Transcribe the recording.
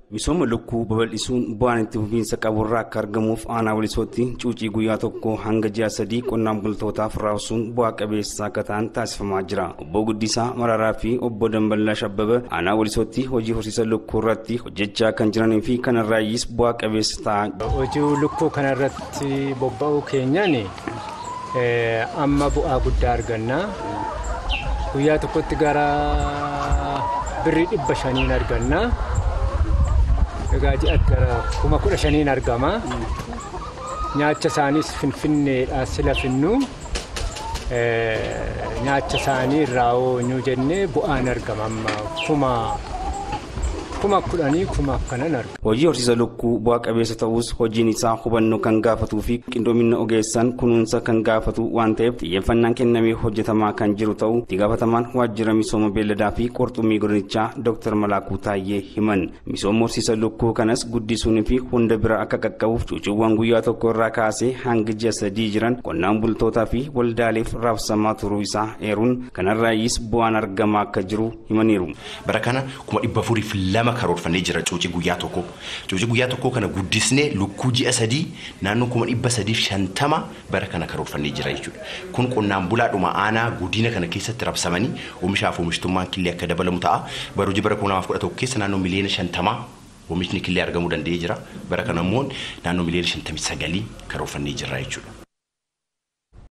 Misooma lukkuu babal'isuun bu'aan itti fufiinsa qaburraa akka argamuuf aanaa walisootti cuucii guyyaa tokko hanga ji'a sadii qonnaan bultootaaf raabsuun bu'aa qabeessa akka ta'an taasifamaa jira. Obbo Guddisaa Mararaa fi obbo Damballaa Shabbaba aanaa walisootti hojii horsiisa lukkuu irratti hojjechaa kan jiranii fi kanarraayyis bu'aa qabeessa ta'a. Hojii lukkuu kanarratti bobba'uu keenyaan amma bu'aa guddaa arganna. Guyyaa tokkotti gara birrii dhibba shaniin arganna. Egaa ji'atti gara kuma kudha shaniin argama. Nyaacha isaaniis finfinneedhaa sila finnu. Nyaacha isaanii irraa oonyuu jennee bu'aan argama amma kuma kuma kudhanii kuma akkanan argama. Hojii horsiisa lukkuu bu'aa qabeessa ta'us hojiin isaa hubannoo kan gaafatuu fi qindoomina ogeessaan kunuunsa kan gaafatu waan ta'eef xiyyeeffannaan kennamee hojjetamaa kan jiru ta'uu itti gaafatamaan waajjira misooma beelladaa fi qurxummii godinichaa Dr. Malaakuu Taayyee himan. Misooma horsiisa lukkuu kanas guddisuunii fi hunda bira akka qaqqabuuf cuuciiwwan guyyaa tokko irraa kaasee hanga ji'a sadii jiran qonnaan bultootaa fi waldaaleef raabsamaa turuu isaa eeruun kanarraayyis bu'aan argamaa akka jiru himaniiru. Bara kana kuma dhibba afuriif lama karoorfannee jira cuucii guyyaa tokko. Cuucii guyyaa tokkoo kana guddisnee lukkuu ji'a sadii naannoo kuma dhibba sadiif shantama bara kana karoorfannee jira jechuudha. Kun qonnaan bulaadhuma aanaa guddina kana keessatti rabsamanii oomishaaf oomishtummaan killee akka dabalamu ta'a. Bara hojii bara kuma lamaaf kudha tokko keessa naannoo miliyoona shantamaa oomishni killee argamuu danda'ee jira. Bara kana immoo naannoo miliyoona shantamii sagalii karoorfannee jira jechuudha.